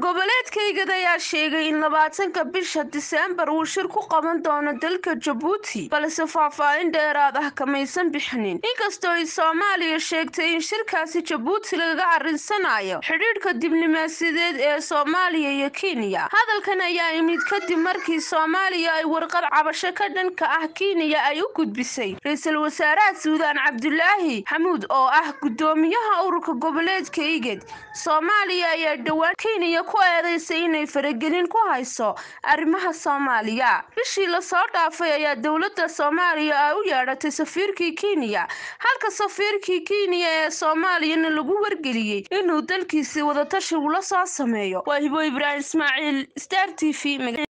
goboleedkaygad ayaa sheegay in labaatanka bisha diseembar uu shir ku qaban doono dalka jabuuti balse faahfaahin dheeraad ah kamaysan bixinin inkastoo ay soomaaliya sheegtay in shirkaasi jabuuti lagaga arrinsanayo xidhiidhka diblomaasiyadeed ee soomaaliya iyo kenya hadalkan ayaa imid kadib markii soomaaliya ay warqad cabasho ka dhanka ah kenya ay u gudbisay ra-iisul wasaaraha suudaan cabdulaahi xamuud oo ah gudoomiyaha ururka goboleedka iged soomaaliya ayaa dhowaan kenya ku eedeysay inay faragelin ku hayso arrimaha soomaaliya bishii lasoo dhaafay ayaa dowladda soomaaliya ay u yeedhatay safiirkii kenya halka safiirkii kenya ee soomaaliyana lagu wargeliyey inuu dalkiisii wadatashi ula soo sameeyo waa hibo ibraahim ismaaciil star t v